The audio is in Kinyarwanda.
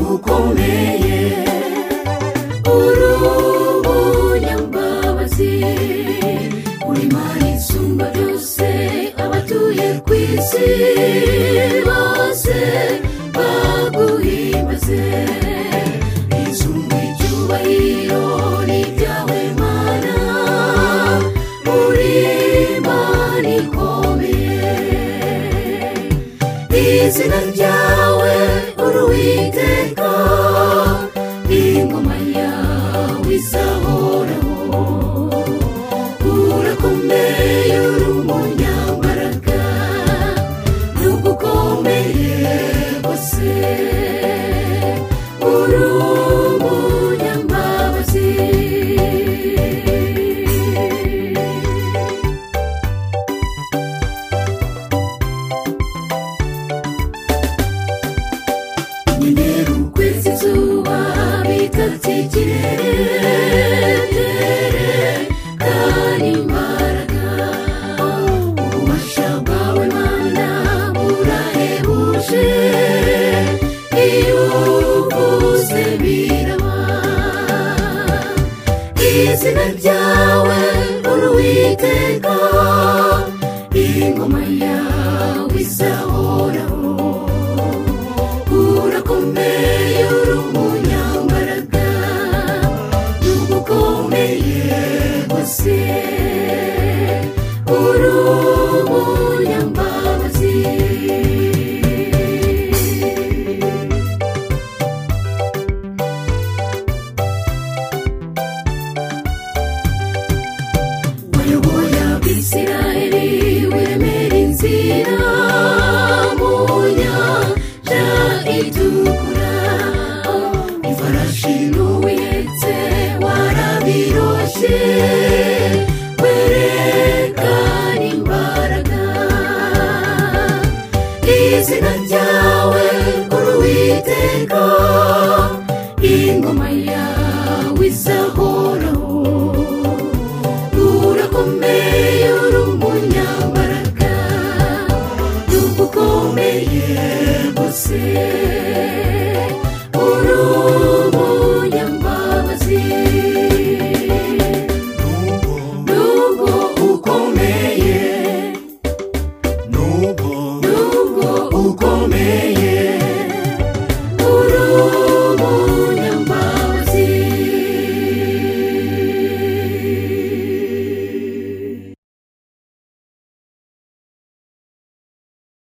rukomeye urubunyambabazi uri mari isumba byose abatuye ku isi bose baguhimbaze izumba icyubahiro ni ibyawe mana uri imana ikomeye izina ryawe uruwiteka ingoma yawe izahoraho urakomeye uri umunyambaraga nubwo ukomeye rwose uri umunyambabazi nyine ukwezi izuba bitatse ikirere kandi imbaraga ububasha bwawe mana burahebuje iyo uvuze biraba izina ryawe uruwiteka ingoma yawe izahoraho urakomeye uri umunyambaraga n'ubwo ukomeye rwose uri umunyambabazi wayoboye abisirayeli wiremera inzira mu nyanja itukura ifarashi n'uwihetse warabiroshye werekana imbaraga izina ryawe uruwiteka ingoma yawe izahoraho urakomeye uri umunyambaraga n'ubwo ukomeye rwose uri